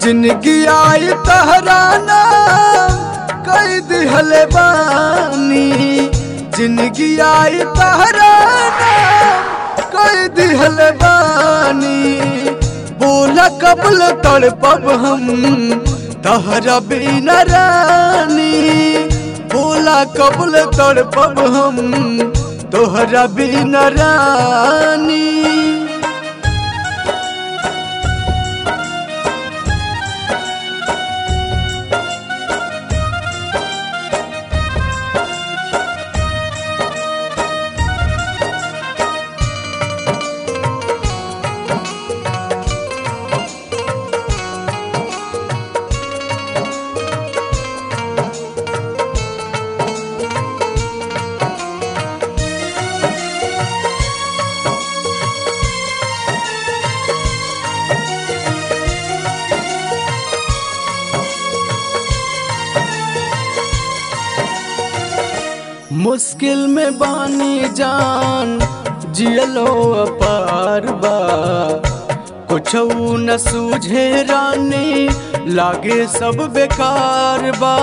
जिनकी आई तहराना कई दिहले बानी जिनकी आई तहराना कई दिहले बानी बोला कबल तड़पब हम तहरा बिना रानी बोला कबल तड़पब हम तोहरा बिना रानी मुश्किल में बानी जान जियलो अपार बा कुछ न सूझे रानी लागे सब बेकार बा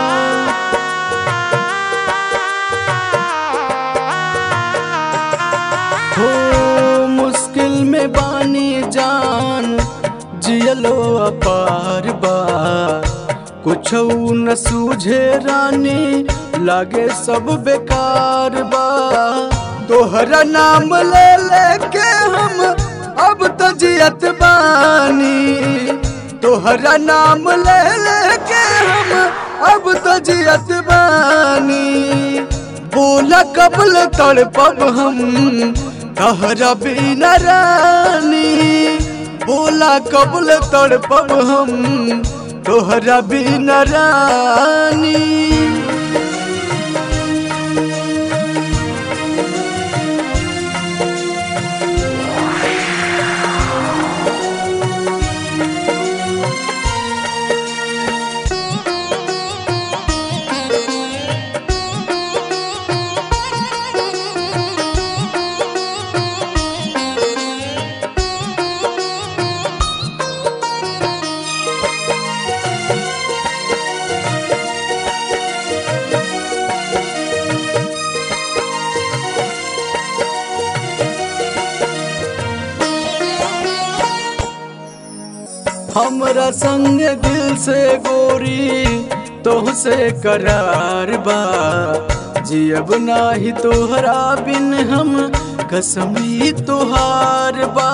हो मुश्किल में बानी जान जियलो अपार बा कुछ न सूझे रानी लागे सब बेकार बा तोहरा नाम ले लेके हम अब तो जियत बानी तोहरा नाम ले लेके हम अब तो जियत बानी बोला कबल तड़पब हम तहरा बिना रानी बोला कबल तड़पब हम तोहरा बिना रानी हमरा संग दिल से गोरी तोहसे करार बा जियब नाही तोहरा बिन हम कसमी तोहार बा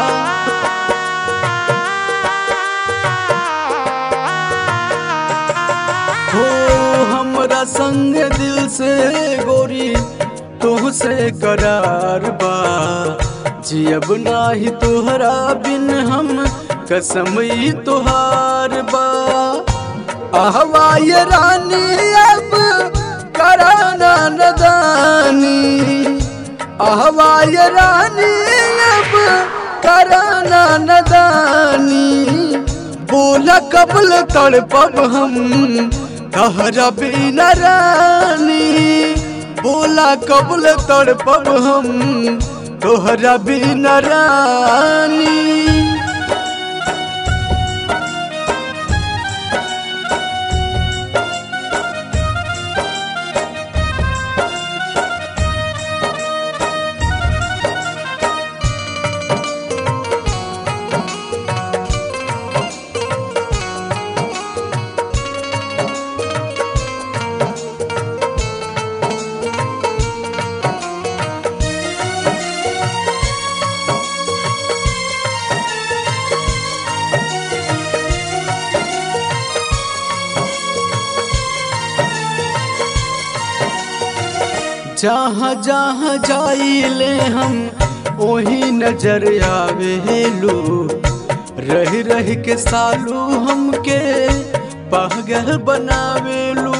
हो हमरा संग दिल से गोरी तोहसे करार बा जियब नाही तोहरा बिन हम कसमई तोहार बा आहवाय रानी अब कराना नदानी आहवाय रानी अब कराना नदानी बोला कबल तड़पब हम तहरा बिना रानी बोला कबल तड़पब हम तोहरा बिना रानी जहाँ जहाँ जाइले हम वही नजर आवेलू रह रह के सालू हमके पागल बनावेलू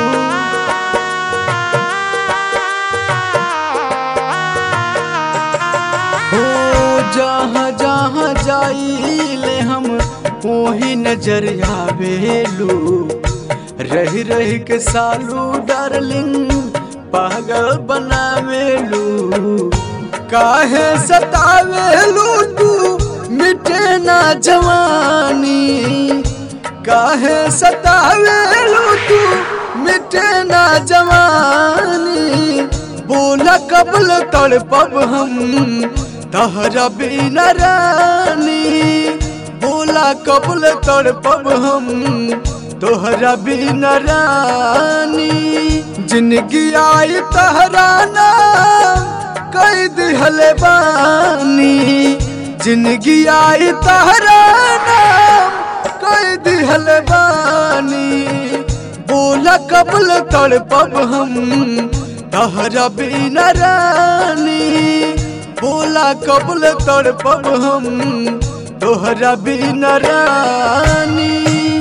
हो जहाँ जहाँ जाइले हम वही नजर आवेलू रह रह के सालू डार्लिंग पागल बनावेलू काहे सतावेलू तू मिटे ना जवानी काहे सतावेलू तू मिटे ना जवानी बोला कबल तड़पब हम तहरा बिना रानी बोला कबल तड़पब हम तोहरा बिना रानी जिंदगी आई तहरा नाम कई दिहले बानी जिंदगी आई तहरा नाम कई दिहले बानी बोला कबल तड़पब हम तहरा बिना रानी बोला कबल तड़पब हम तोहरा बिना रानी